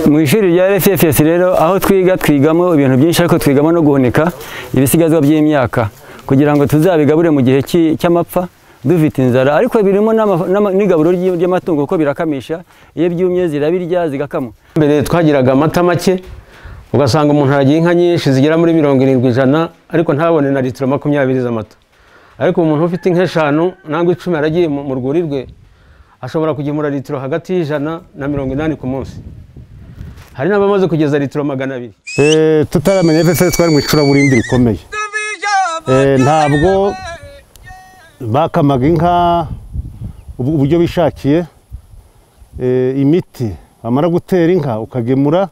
mu ishuri rya RFFS rero aho twiga twigamo ibintu byinshi ariko twigamo no guhunika ibisigazwa by'imyaka kugira ngo tuzabigabure mu gihe cy'i- cy'amapfa dufite inzara ariko birimo n'ama- n'ama- n'igaburo ry'i- ry'amatungo kuko birakamisha iyo byumye zirabirya zigakama mbere twagiraga amata make ugasanga umuntu aragiye inka nyinshi zigera muri mirongo irindwi ijana ariko ntabone na litiro makumyabiri z'amata ariko umuntu ufite inka eshanu nangwa icumi aragiye mu mu rwuri rwe ashobora kugemura litiro hagati y'ijana na mirongo inani ku munsi hari n'abamaze kugeza litiro magana abiri Eh, tutaramenya FFS twari mu icuraburindi rikomeye Eh, ntabwo bakamaga inka ubu- uburyo bishakiye Eh, imiti bamara gutera inka ukagemura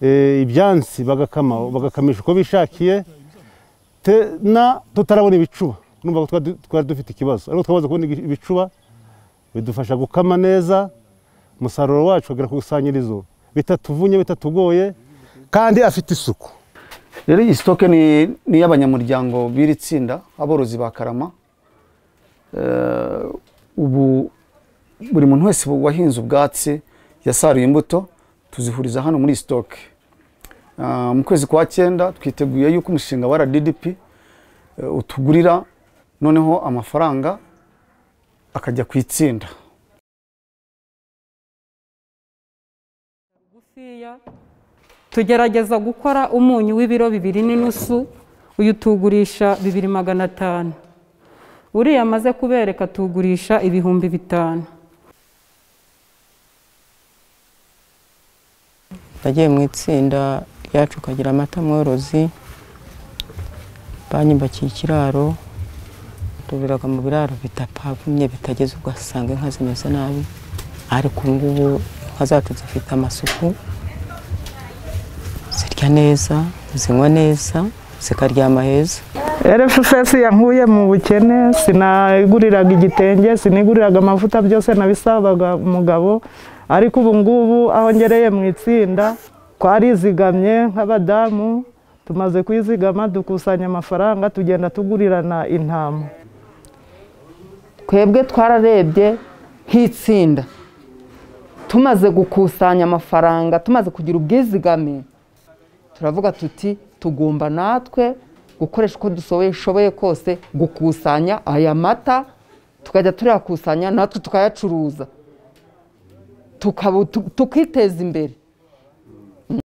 Eh, ibyansi bagakama bagakamisha uko bishakiye Te- na tutarabona ibicuba urumva ko twari du- twari dufite ikibazo ariko twamaze kubona ibi- ibicuba bidufasha gukama neza umusaruro wacu ukagera ku ikusanyirizo bitatuvunnye bitatugoye kandi afite isuku rero iyi sitoke ni ni iy'abanyamuryango b'iri tsinda aborozi ba karama Eh, ubu buri muntu wese wahinze ubwatsi yasaruye imbuto tuzihuriza hano muri iyi sitoke Ah, mu kwezi kwa cyenda twiteguye yuko umushinga wa rdp eh, utugurira noneho amafaranga akajya ku itsinda bugufiya tugerageza gukora umunyu w'ibiro bibiri n'inusu uyu tuwugurisha bibiri magana atanu uriya amaze kubereka tuwugurisha ibihumbi bitanu nagiye mu itsinda ryacu ukagira amata mworozi banyubakiye ikiraro tubiraga mu biraro bitapavumye bitageze ugasanga inka zimeze nabi ariko ubu ngubu inka zacu zifite amasuku zirya neza zinywa neza zikaryama heza RFFS yankuye mu bukene sinaguriraga igitenge siniguriraga amavuta byose nabisabaga umugabo ariko ubu ngubu aho ngereye mu itsinda twarizigamye nk'abadamu tumaze kwizigama dukusanya amafaranga tugenda tugurirana intama twebwe twararebye nk'itsinda tumaze gukusanya amafaranga tumaze kugira ubwizigame turavuga tuti tugomba natwe gukoresha uko dushoboye kose gukusanya aya mata tukajya tuyakusanya natwe tukayacuruza tukaba- tu- tukiteza imbere